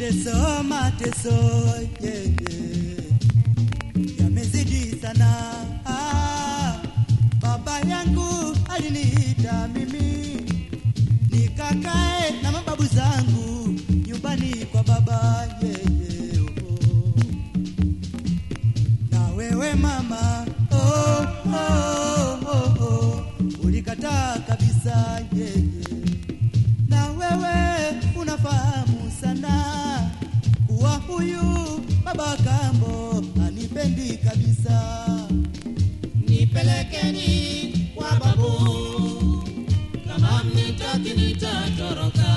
mateso mateso yeah, yeah. yamezidi sana ah, baba yangu aliniita mimi nikakae na mababu zangu nyumbani kwa baba yeah, yeah, oh. na wewe mama oh, oh, oh, oh. ulikataa kabisa yeah, yeah. na wewe unafahamu sana kuwa huyu baba kambo anipendi kabisa nipelekeni kwa babu, kama mnitaki nitatoroka.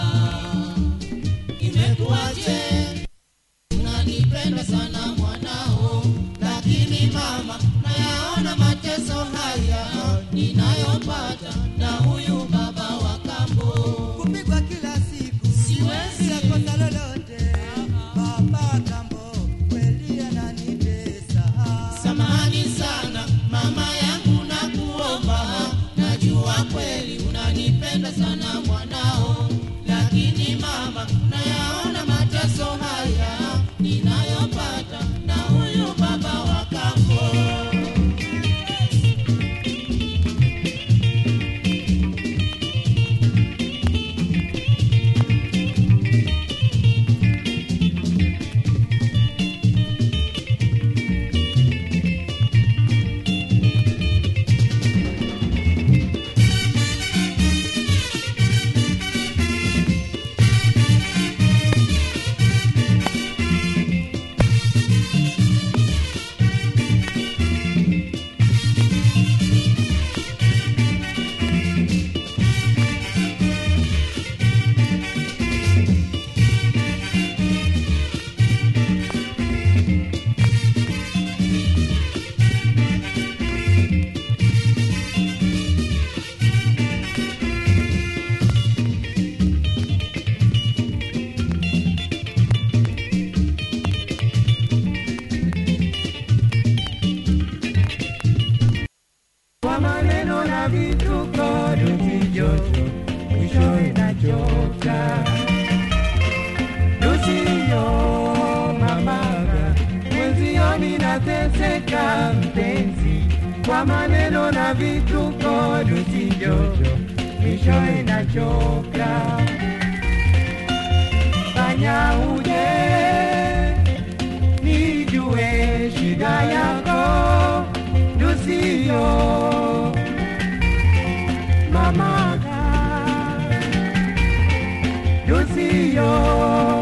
Imekuwaje unanipenda sana mwanao, lakini mama, nayaona mateso haya ninayopata na huyu baba wa kambo. kupigwa kila siku Siwezi. bila kosa lolote baba kambo kweli ananitesa Samahani sana mama yangu, nakuomba, najua kweli unanipenda sana mwanao, lakini mama, nayaona mateso haya ninayopata na huyu baba wa kambo. kwa maneno na vituko lusijoto mwishowe nachoka lusiyo mamaga mwenzio ninateseka mpenzi kwa maneno na vituko lusijoto mwishowe nachoka fanya uje nijue shida yako Lucio Mamaga Lucio